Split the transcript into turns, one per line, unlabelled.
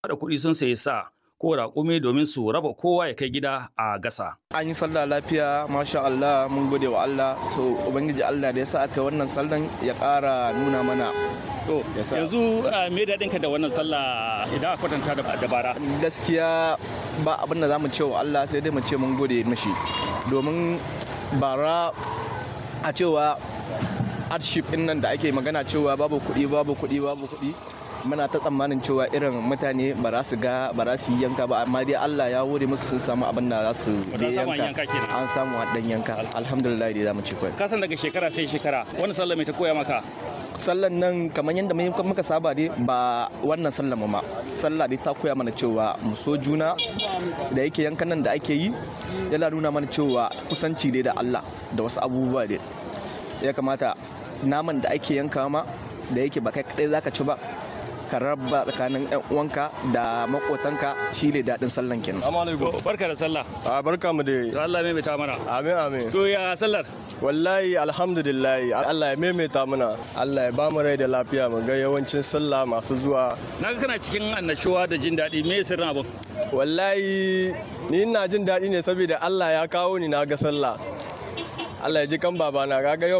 da kuɗi sun sayi sa ko raƙumi domin su raba kowa ya kai gida a gasa.
An yi sallah lafiya, masha Allah, mun gode wa Allah. To, Ubangiji Allah da ya sa aka wannan sallan ya ƙara nuna mana.
To, yanzu me daɗinka da wannan sallah idan a kwatanta da bara?
Gaskiya ba abin da za mu ce wa Allah sai dai mu ce mun gode mashi. Domin bara a cewa hardship ɗin nan da ake magana cewa babu kuɗi, babu kuɗi, babu kuɗi. muna ta tsammanin cewa irin mutane ba za su ga ba za su yi yanka ba amma dai Allah ya wure musu sun samu abin da za su yanka an samu dan yanka alhamdulillah dai za mu ci kai
kasan daga shekara sai shekara wannan sallah mai ta koya maka
sallan nan kamar yadda muka saba dai ba wannan sallan ma sallah dai ta koya mana cewa mu so juna da yake yankan nan da ake yi yana nuna mana cewa kusanci dai da Allah da wasu abubuwa dai ya kamata naman da ake yanka ma da yake ba kai kadai zaka ci ba ka raba tsakanin yan uwanka da makotanka shi ne daɗin sallan kenan.
Barka da sallah.
A barka mu da.
To Allah ya maimaita mana.
Amin amin.
To ya sallar?
Wallahi alhamdulillah Allah ya maimaita mana. Allah ya ba mu rai da lafiya mu ga yawancin sallah masu zuwa.
Na ga kana cikin annashuwa da jin daɗi me sirrin abin?
Wallahi ni ina jin daɗi ne saboda Allah ya kawo ni na ga sallah. Allah ya ji kan babana kaga yau